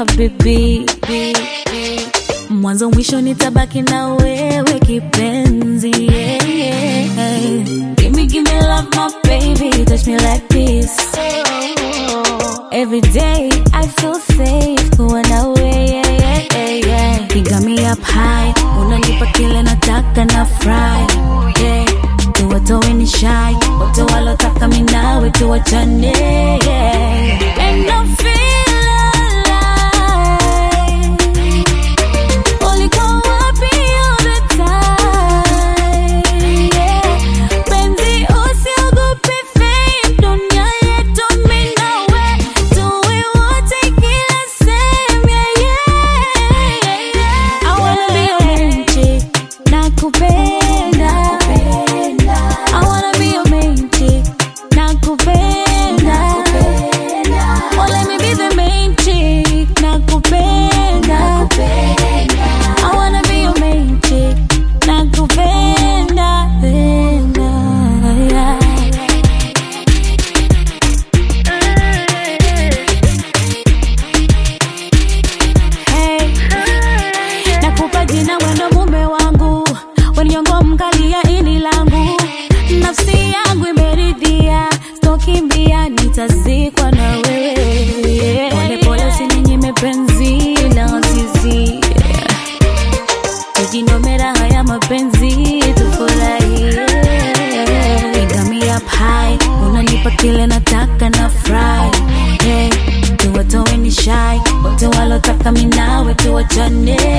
habibi mwanzo mwisho nitabaki na wewe kipenzi yeah, yeah. Give me, give me love my baby touch me like this Every day I feel safe kuwa nawe yeah, yeah, yeah, yeah. You got me up high unanipa kile nataka na fry yeah. tuwatoe ni shy wote walotaka minawe tuwachane yeah. And I feel alive Ulikuwa wapi all the time? Yeah. Penzi usiogope fame, dunia yetu mimi nawe, tuwe wote kila sehemu, yeah, yeah, yeah. I wanna be your main chick, nakupenda. I wanna be your main chick, nakupenda. Oh, let me be the main chick, nakupenda. I wanna be your main chick, nakupenda, penda, yeah. Hey, nakupa jina wendo mume wangu, weniongo mkali ya ini langu, nafsi yangu imeridhia, stokimbia nitazikwa na wewe. Pole pole usininyime penzi la azizi, tujinomera haya mapenzi tufurahie. You got me up high, unanipa kile nataka na fry. Hey, tuwatoe ni shy, wote walotaka minawe tuwachane.